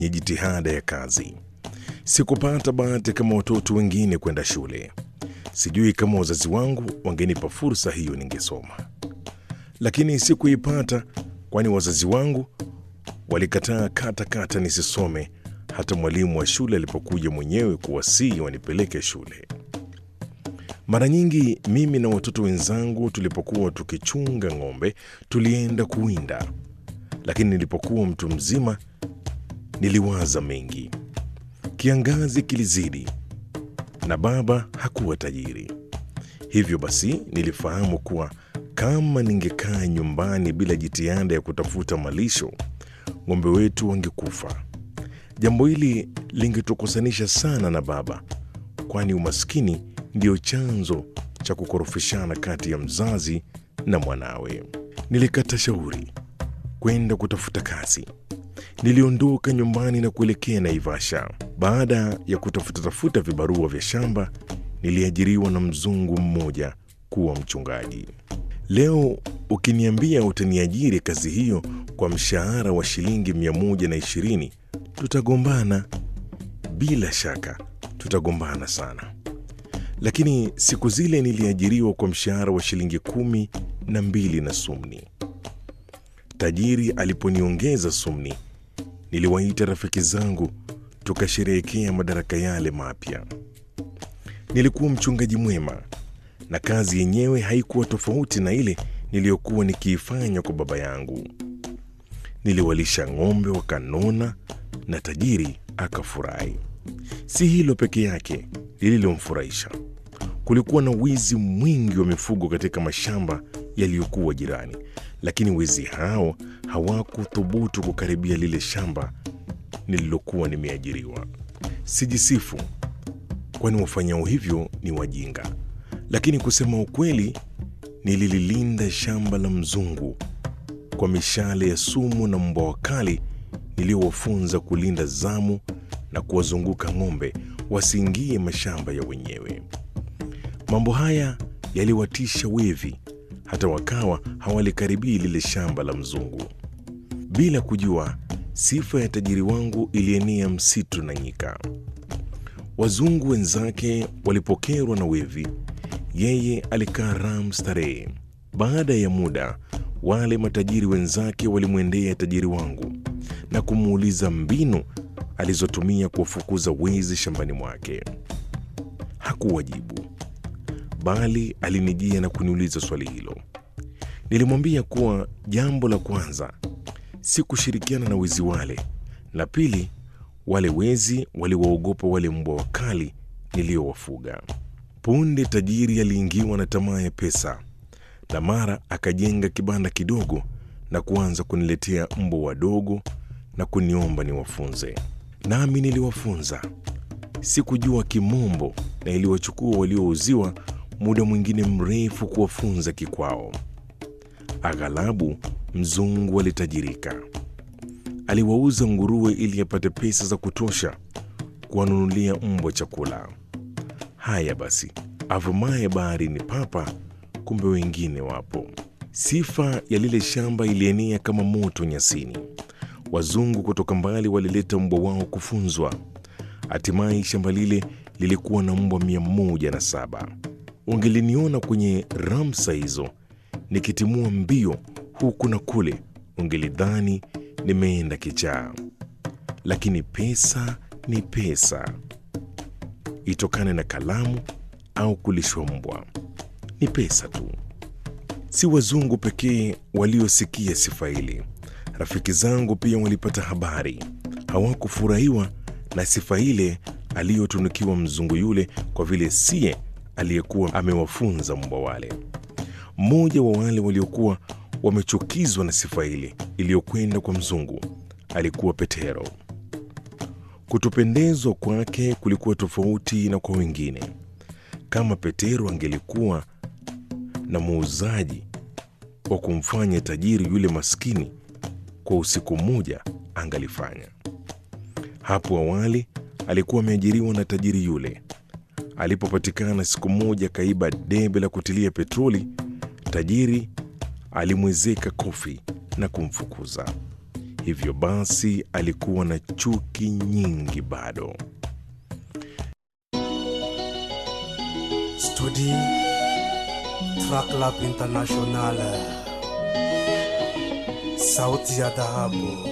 ni jitihada ya kazi. Sikupata bahati kama watoto wengine kwenda shule. Sijui kama wazazi wangu wangenipa fursa hiyo ningesoma, lakini sikuipata, kwani wazazi wangu walikataa kata kata nisisome, hata mwalimu wa shule alipokuja mwenyewe kuwasihi wanipeleke shule. Mara nyingi mimi na watoto wenzangu tulipokuwa tukichunga ng'ombe tulienda kuwinda, lakini nilipokuwa mtu mzima niliwaza mengi. Kiangazi kilizidi na baba hakuwa tajiri, hivyo basi nilifahamu kuwa kama ningekaa nyumbani bila jitihada ya kutafuta malisho, ng'ombe wetu wangekufa. Jambo hili lingetukusanisha sana na baba, kwani umaskini ndio chanzo cha kukorofishana kati ya mzazi na mwanawe. Nilikata shauri kwenda kutafuta kazi. Niliondoka nyumbani na kuelekea Naivasha. Baada ya kutafuta tafuta vibarua vya shamba, niliajiriwa na mzungu mmoja kuwa mchungaji. Leo ukiniambia utaniajiri kazi hiyo kwa mshahara wa shilingi 120 tutagombana. Bila shaka tutagombana sana, lakini siku zile niliajiriwa kwa mshahara wa shilingi kumi na mbili na sumni. Tajiri aliponiongeza sumni, niliwaita rafiki zangu tukasherehekea madaraka yale mapya. Nilikuwa mchungaji mwema na kazi yenyewe haikuwa tofauti na ile niliyokuwa nikiifanya kwa baba yangu. Niliwalisha ng'ombe wakanona na tajiri akafurahi. Si hilo peke yake lililomfurahisha, kulikuwa na wizi mwingi wa mifugo katika mashamba yaliyokuwa jirani, lakini wezi hao hawakuthubutu kukaribia lile shamba nililokuwa nimeajiriwa. Sijisifu, kwani wafanyao hivyo ni wajinga, lakini kusema ukweli, nilililinda shamba la mzungu kwa mishale ya sumu na mbwa wakali niliowafunza kulinda zamu na kuwazunguka ng'ombe wasiingie mashamba ya wenyewe. Mambo haya yaliwatisha wevi, hata wakawa hawalikaribia lile shamba la mzungu. Bila kujua, sifa ya tajiri wangu ilienea msitu na nyika. Wazungu wenzake walipokerwa na wevi, yeye alikaa ram starehe. Baada ya muda, wale matajiri wenzake walimwendea tajiri wangu na kumuuliza mbinu alizotumia kuwafukuza wezi shambani mwake. Hakuwajibu, bali alinijia na kuniuliza swali hilo. Nilimwambia kuwa jambo la kwanza si kushirikiana na wezi wale, na pili, wale wezi waliwaogopa wale mbwa wakali niliowafuga. Punde tajiri aliingiwa na tamaa ya pesa, na mara akajenga kibanda kidogo na kuanza kuniletea mbwa wadogo na kuniomba niwafunze. Nami niliwafunza. Sikujua Kimombo na iliwachukua waliouziwa muda mwingine mrefu kuwafunza kikwao. Aghalabu mzungu alitajirika, aliwauza nguruwe ili apate pesa za kutosha kuwanunulia mbwa chakula. Haya basi, avumaye baharini papa, kumbe wengine wapo. Sifa ya lile shamba ilienea kama moto nyasini. Wazungu kutoka mbali walileta mbwa wao kufunzwa. Hatimaye shamba lile lilikuwa na mbwa mia moja na saba. Ungeliniona kwenye ramsa hizo nikitimua mbio huku na kule, ungelidhani nimeenda kichaa. Lakini pesa ni pesa, itokane na kalamu au kulishwa mbwa, ni pesa tu. Si wazungu pekee waliosikia sifa hili. Rafiki zangu pia walipata habari. Hawakufurahiwa na sifa ile aliyotunukiwa mzungu yule, kwa vile siye aliyekuwa amewafunza mbwa wale. Mmoja wa wale waliokuwa wamechukizwa na sifa ile iliyokwenda kwa mzungu alikuwa Petero. Kutopendezwa kwake kulikuwa tofauti na kwa wengine. Kama Petero angelikuwa na muuzaji wa kumfanya tajiri yule maskini kwa usiku mmoja, angalifanya. Hapo awali alikuwa ameajiriwa na tajiri yule. Alipopatikana siku moja kaiba debe la kutilia petroli, tajiri alimwezeka kofi na kumfukuza. hivyo basi alikuwa na chuki nyingi bado. Studi Track Lab International, sauti ya dhahabu.